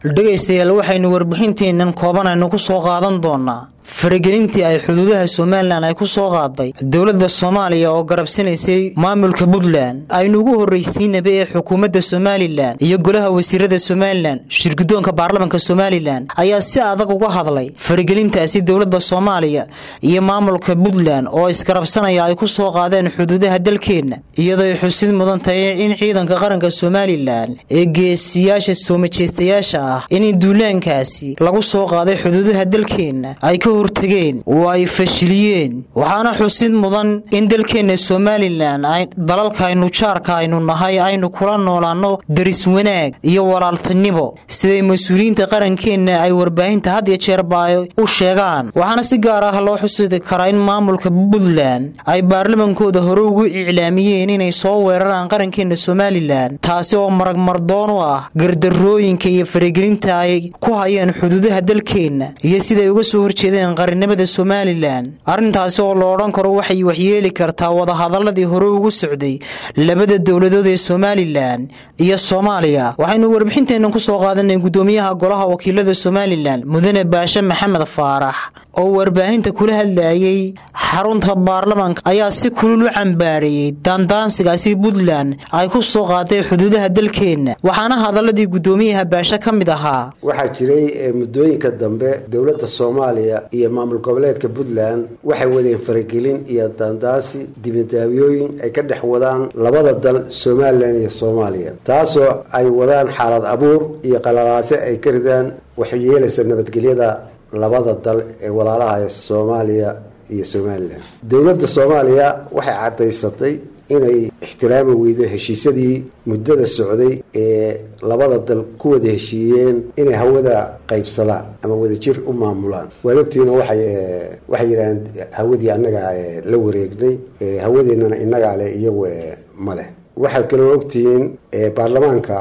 dhegaystayaal waxaynu warbixinteennan koobanaynu ku soo qaadan doonaa faragelintii ay xuduudaha somalilan ay ku soo qaaday dowladda soomaaliya oo garabsanaysay maamulka puntland aynu ugu horraysiinaba ee xukuumadda somalilan iyo golaha wasiirada somalilan shirgudoonka baarlamanka somalilan ayaa si adag uga hadlay faragelintaasi dowladda soomaaliya iyo maamulka puntland oo isgarabsanaya ay ku soo qaadeen xuduudaha dalkeenna iyadooy xusid mudan tahay in ciidanka qaranka somalilan ee geesiyaasha soomajeestayaasha ah in duulaankaasi lagu soo qaaday xuduudaha dalkeenna ay ka hortageen oo ay fashiliyeen waxaana xusid mudan in dalkeenna somalilan dalalkaaynu jaarka aynu nahay aynu kula noolaanno daris wanaag iyo walaaltinimo siday mas-uuliyiinta qarankeenna ay warbaahinta had iyo jeerba ay u sheegaan waxaana si gaar ah loo xusidi karaa in maamulka puntland ay baarlamankooda hore ugu iclaamiyeen inay soo weeraraan qarankeenna somalilan taasi oo maragmardoon u ah gardarooyinka iyo faragelinta ay ku hayeen xuduudaha dalkeenna iyo siday uga soo horjeedeen qarinimada somalilan arrintaasi oo la odhan karo waxay waxyeeli kartaa wadahadaladii hore ugu socday labada dowladood ee somalilan iyo soomaaliya waxaynu warbixinteennan ku soo qaadanay gudoomiyaha golaha wakiilada somalilan mudane baashe maxamed faarax oo warbaahinta kula hadlayay xarunta baarlamanka ayaa si kulul u cambaareeyey daandaansigaasi puntland ay ku soo qaatay xuduudaha dalkeenna waxaana hadaladii gudoomiyaha baashe ka mid ahaa waxaa jiray muddooyinka dambe dowladda soomaaliya iyo maamul goboleedka puntland waxay wadeen faragelin iyo daandaansi dibindaabiyooyin ay ka dhex wadaan labada dal somalilan iyo soomaaliya taasoo ay wadaan xaalad abuur iyo qalalaase ay ka ridaan waxay yeelaysa nabadgelyada labada dal ee walaalaha ee soomaaliya iyo somalilan dowladda soomaaliya waxay caddaysatay inay ixtiraami weydo heshiisyadii muddada socday ee labada dal ku wada heshiiyeen inay hawada qaybsadaan ama wadajir u maamulaan waad ogtiina waxay waxay yidhaaheen hawadii annagaa la wareegnay hawadeennana innagaa leh iyagu ma leh waxaad kaloo ogtihiin baarlamaanka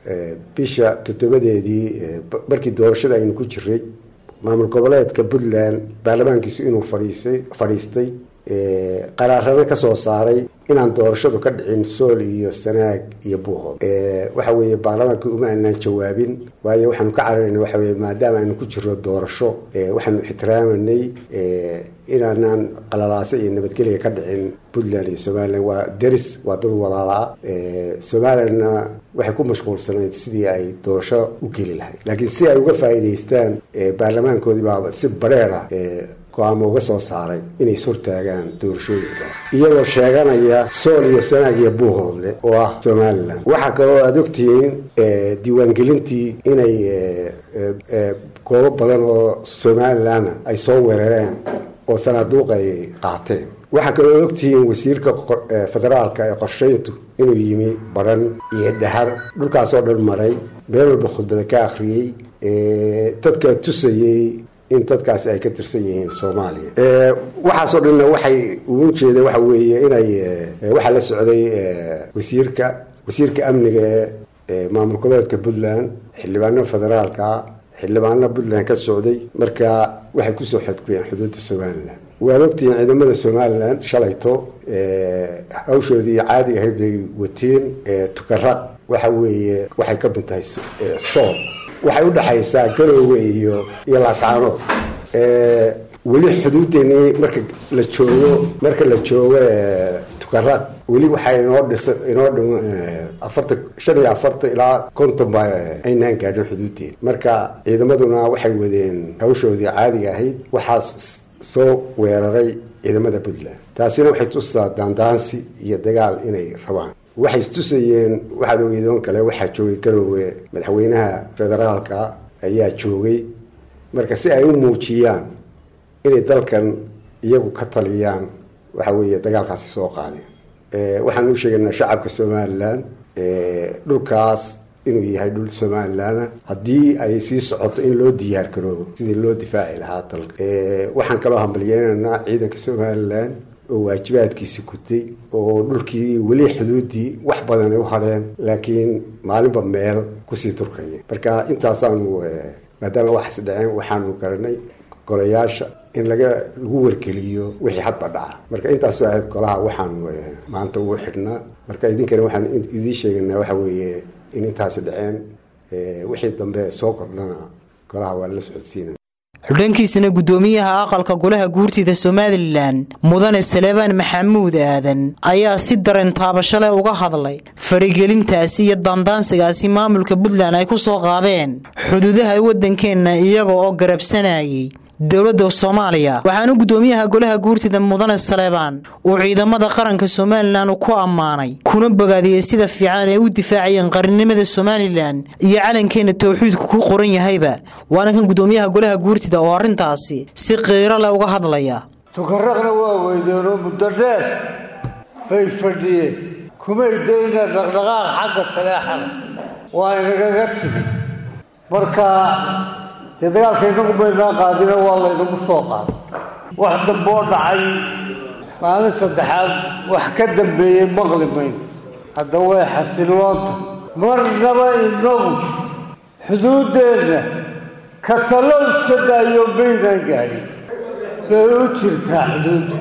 bisha toddobadeedii markii doorashada aynu ku jiray maamul goboleedka puntland baarlamaankiisu inuu fadhiisay fadhiistay qaraarana ka soo saaray inaan doorashadu ka dhicin sool iyo sanaag iyo buuhood waxa weeye baarlamaankii uma aanaan jawaabin waayo waxaanu ka cararayna waxa weye maadaama aynu ku jirno doorasho waxaanu ixtiraamanay inaanaan qalalaase iyo nabadgelya ka dhicin puntland iyo somalilan waa deris waa dad walaala ah somalilanna waxay ku mashquulsanayd sidii ay doorasho u geli lahayd laakiin si ay uga faa'iidaystaan baarlamaankoodii baa si bareer ah go-aamo uga soo saaray inay ishortaagaan doorashooyinka iyagoo sheeganaya sool iyo sanaag iyo buuhoodle oo ah somalilan waxaa kaloo aada ogtihiin diiwaangelintii inay goobo badan oo somalilanna ay soo weerareen oo sanaaduuq ay qaateen waxaa kaloo ogtihiin wasiirka federaalka ee qorshayntu inuu yimi baran iyo dhahar dhulkaasoo dhan maray meel walba khudbada ka akhriyey dadka tusayey in dadkaasi ay ka tirsan yihiin soomaaliya waxaasoo dhanna waxay ugu jeeda waxa weeye inay waxaa la socday wasiirka wasiirka amniga ee maamul goboleedka puntland xildhibaano federaalka xildhibaano puntland ka socday marka waxay kusoo xadgubeen xuduudda somalilan waad ogtihiin ciidamada somalilan shalayto hawshoodii caadiga ahayd bay wateen tukaraq waxa weeye waxay ka mid tahay sool waxay udhexaysaa garoowe iyo iyo laascaanood weli xuduudeennii marka la joogo marka la joogo tukaraq weli waxaa inoo dhisa inoo dhim afartan shan iyo afartan ilaa konton baa aynaan gaadhin xuduudeena marka ciidamaduna waxay wadeen hawshoodii caadiga ahayd waxaa soo weeraray ciidamada puntland taasina waxay tusaa daandaansi iyo dagaal inay rabaan waxay istusayeen waxaad ogeydoon kale waxaa joogay garoowe madaxweynaha federaalka ayaa joogay marka si ay u muujiyaan inay dalkan iyagu ka taliyaan waxa weeye dagaalkaasi soo qaadeen waxaan u sheegaynaa shacabka somalilan dhulkaas inuu yahay dhul somalilana haddii ay sii socoto in loo diyaar garoobo sidii loo difaaci lahaa dalka waxaan kaloo hambalyeynaynaa ciidanka somalilan oo waajibaadkiisi gutay oo dhulkii weli xuduudii wax badan ay u hadheen laakiin maalinba meel kusii turkaya marka intaasaanu maadaama waxaas dhaceen waxaanu garanay golayaasha in laga lagu wargeliyo wixii hadba dhaca marka intaasoo ahayd golaha waxaanu maanta ugu xidhnaa marka idinkana waxaan idiin sheeganaa waxa weeye in intaasi dhaceen wixii dambe soo kordhana golaha waa la socodsiinaya dhankiisana guddoomiyaha aqalka golaha guurtida somalilan mudane saleebaan maxamuud aadan ayaa si dareen taabashale uga hadlay farigelintaasi iyo daandaansigaasi maamulka puntland ay ku soo qaadeen xuduudaha waddankeenna iyaga oo garabsanayay dowladda soomaaliya waxaana guddoomiyaha golaha guurtida mudane saleebaan uu ciidamada qaranka somalilan ku ammaanay kuna bogaadiyey sida fiican ay u difaacayeen qarannimada somalilan iyo calankeenna towxiidku ku qoran yahayba waana kan guddoomiyaha golaha guurtida oo arrintaasi si qiiro leh uga hadlaya tukaraqna waa weydeenoo muddo dheer bay fadhiyeen kumay dayna dhaqdhaqaaq xagga taleexana waa inagaga timi marka dee dagaalka inagu baynaa qaadina waa laynagu soo qaaday wax dambe oo dhacay maalin saddexaad wax ka dambeeyey maqli mayno hadda way xasiloonta marnaba inagu xuduuddeenna ka talo iska daayo maynaan gaadhin bay u jirtaa xuduudda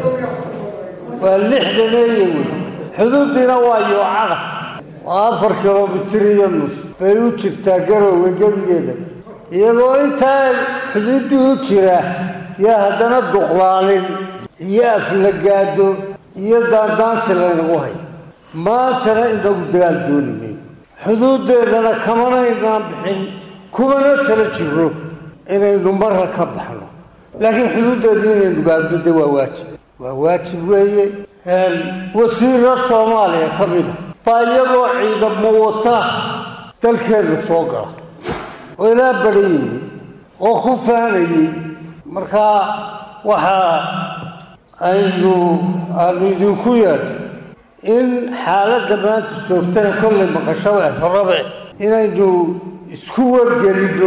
waa lixdaneeya wey xuduuddiina waa yoocada waa afar kilomitir iyo nus bay u jirtaa garowga gebigeeda iyagoo intaa xuduuddii u jira yaa haddana duqlaalin iyo aflagaado iyo daandaansi laynagu haya maantana inagu dagaal dooni mayno xuduuddeennana kamanaynaan bixin kumana tala jiro inaynu marra ka baxno laakiin xuduuddeedna inaynu gaadno de waa waajib waa waajib weeye wasiiro soomaaliya ka mida baa iyagoo ciidamo wata dalkeenna soo gala oo ilaa badhayeyni oo ku faanayey markaa waxaa aynu aanu idinku yeedhay in xaaladda maanta joogtana kollay maqashada rabe inaynu isku wargelinno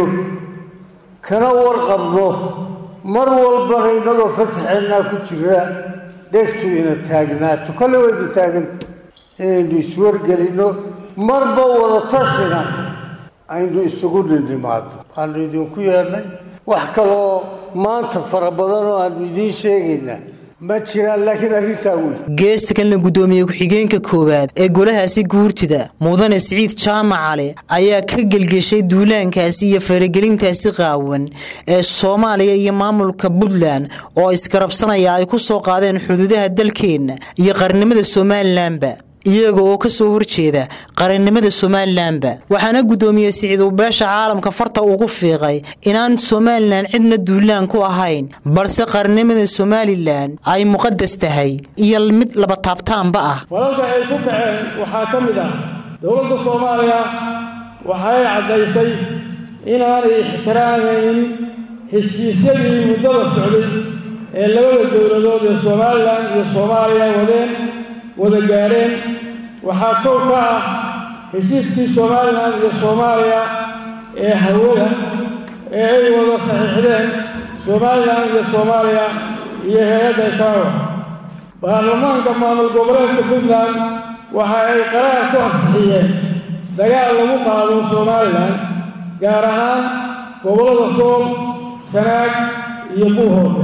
kana warqabno mar walbana innagoo fasaxeennaa ku jira dhegtu ina taagnaato kolley wayna taaganta inaynu iswargelinno marba wada tashina aynu isugu dhindhimaadno waanu idinku yeedhnay wax kaloo maanta fara badan oo aanu idiin sheegaynaa ma jiraan laakiin arrintaa wey geesta kalena guddoomiye ku-xigeenka koowaad ee golahaasi guurtida mudane siciid jaamac cali ayaa ka gelgeshay duulaankaasi iyo faragelintaasi qaawan ee soomaaliya iyo maamulka puntland oo isgarabsanaya ay ku soo qaadeen xuduudaha dalkeenna iyo qarnimada somalilanba iyaga oo ka soo horjeeda qarannimada somalilanba waxaana guddoomiye siciid uu beesha caalamka farta ugu fiiqay inaan somalilan cidna duulaan ku ahayn balse qarannimada somalilan ay muqadas tahay iyo mid laba taabtaanba ah falalka ay ku kaceen waxaa ka mid ah dowladda soomaaliya waxay caddaysay inaanay ixtiraamayn heshiisyadii muddada socday ee labada dowladood ee somalilan iyo soomaaliya wadeen wada gaadheen waxaa kow ka ah heshiiskii somalilan iyo soomaaliya ee hawada ee ay wada saxiixdeen somalilan iyo soomaaliya iyo hay-adda kaawa baarlamaanka maamul goboleedka puntland waxa ay qaraar ku ansixiyeen dagaal lagu qaado somalilan gaar ahaan gobollada sool sanaag iyo buuhoode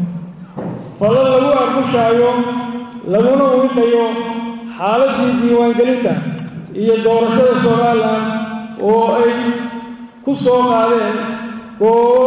falal lagu argushaayo laguna wiiqayo xaaladdii diiwaangelinta iyo doorashada somalilan oo ay ku soo qaadeen goobo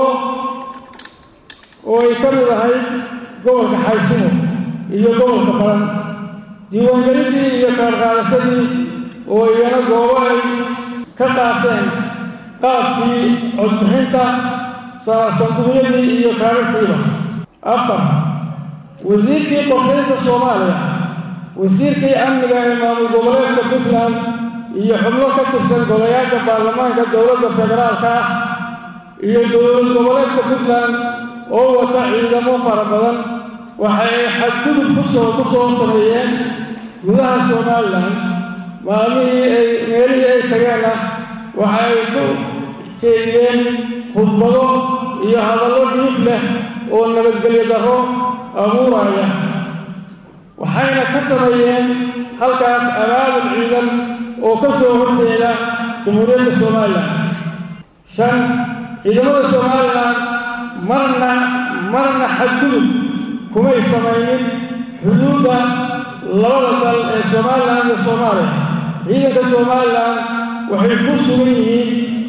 oo ay ka mid ahayd gobolka xaysimo iyo gobolka baran diiwaangelintii iyo kaarqaadashadii oo iyana goobo ay ka qaateen qaabkii codbixinta sanduuqyadii iyo kaararkiiba afar wasiirkii qorshaynta soomaaliya wasiirkii amniga ee maamul goboleedka puntland iyo xubno ka tirsan golayaasha baarlamaanka dowladda federaalka ah iyo dowlad goboleedka puntland oo wata ciidamo fara badan waxa ay xadgudub kusoo ku soo sameeyeen gudaha somalilan maalmihii ay meelihii ay tageenna waxa ay ku jeediyeen khudbado iyo hadallo dhiif leh oo nabadgelyo darro abuuraya waxayna ka sameeyeen halkaas abaabul ciidan oo ka soo horjeeda jamhuuriyadda somalilan shan ciidamada somalilan marna marna xadgudub kumay samaynin xuduudda labada dal ee somalilan iyo soomaaliya ciidanka somalilan waxay ku sugan yihiin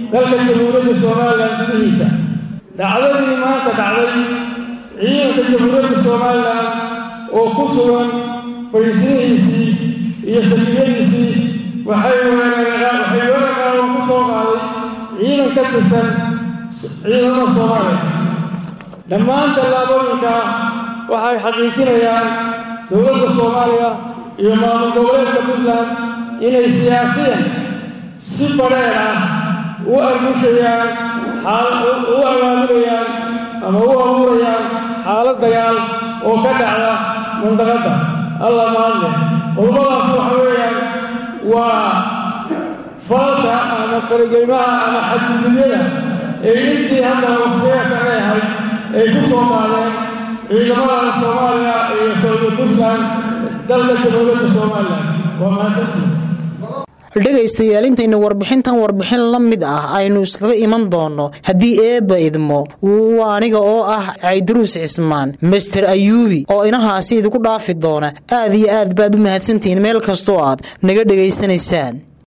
dalka jamhuuriyadda somalilan gudihiisa dhacdadii maanta dhacday ciidanka jamhuuriyadda somalilan oo ku sugan fadhiisnihiisii iyo safiyadiisii waxay waxay weerarkaaga ku soo qaaday ciidan ka tirsan ciidamada soomaaliya dhammaan tallaabooyinka waxay xaqiijinayaan dowladda soomaaliya iyo maamul goboleedka puntland inay siyaasiyan si badheer ah u argushayaan u abaabulayaan ama u abuurayaan xaalad dagaal oo ka dhacda mandaqadda alla mahadle qodobadaas waxa weeyaan waa falka ama farageymaha ama xadgudubyada ee intii hadda waqtigeedka ay ahayd ay ku soo qaadeen ciidamada soomaaliya iyo saudi puntland dalka jamhuuriyadda somalilan waa mahadsantii dhegaystayaal intaynu warbixintan warbixin la mid ah aynu iskaga iman doonno haddii eebba idmo waa aniga oo ah caydaruus cismaan master ayuubi oo inahaasi idinku dhaafi doona aad iyo aad baad u mahadsantihiin meel kastoo aad naga dhegaysanaysaan